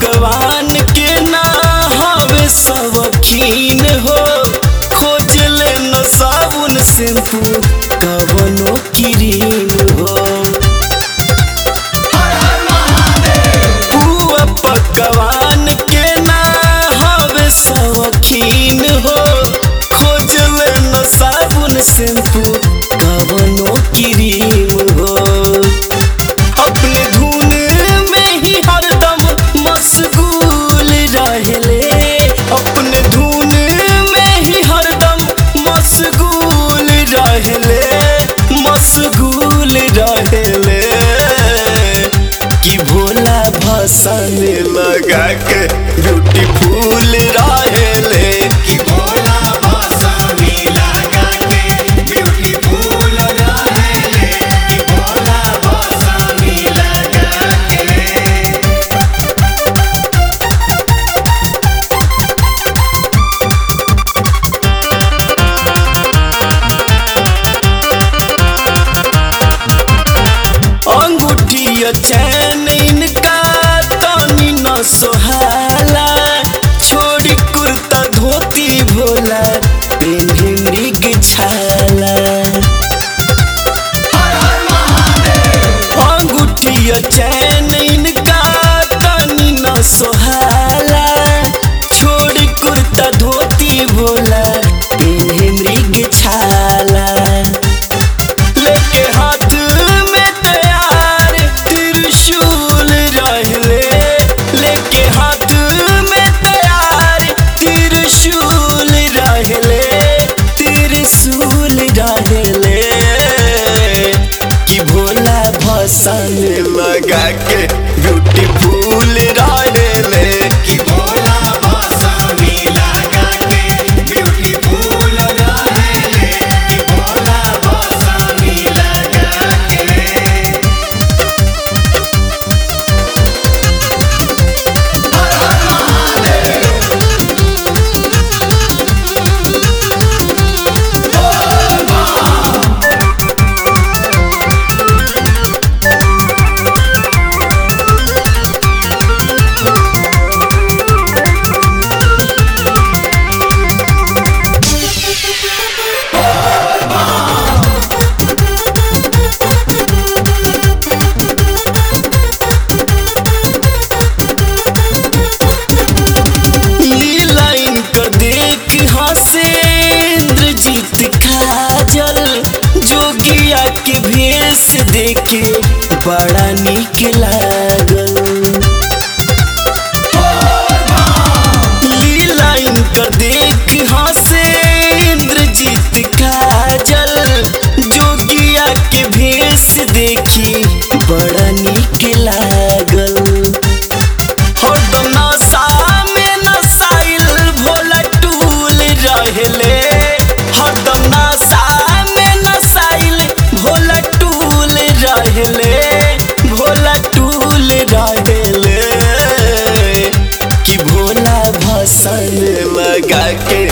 भगवान के ना हवे सबखीन हो खोज ले न साबुन शैम्पू कवनो क्रीम हो पुआ पकवान के ना हवे सबखीन हो खोज ले न साबुन शैम्पू कवनो क्रीम हो अपने धुन में ही हरदम मशगूल रहले अपने धुन में ही हरदम मशगूल रहले मशगूल रहले कि भोला भसन लगा के ब्यूटीफुल रहले कि भोला बासानी लगा के ब्यूटीफुल रहेले कि भोला बासानी लगा के अंगूठिया चैन इनका तनी न सोहाला छोड़ी कुर्ता धोती भोला पेन्हे मृग छाला अंगूठिया चैन इनका तनी न सोहाला छोड़ी कुर्ता धोती भोला पेन्हे मृग छाला लेके हाथ में तैयार त्रिशूल रहले लेके हाथ में तैयार त्रिशूल रहले त्रिशूल रहले कि भोला भसन लगा के ब्यूटीफुल रहले कि भोला बासानी लगा के ब्यूटीफुल रहेले कि भोला बासानी लगा के लीला इनकर देख हंसे इंद्रजीत काजल जोगिया के भेष देखे बड़ा निक लागल लीला इनकर देख हंसे इंद्रजीत काजल जोगिया के भेष देखी बड़ा निक लागल हरदम नशा में नशाइल भोला टूल रहले हरदम नशा में नशाइल भोला टूल रहले भोला टूल रहले कि भोला भसन लगा के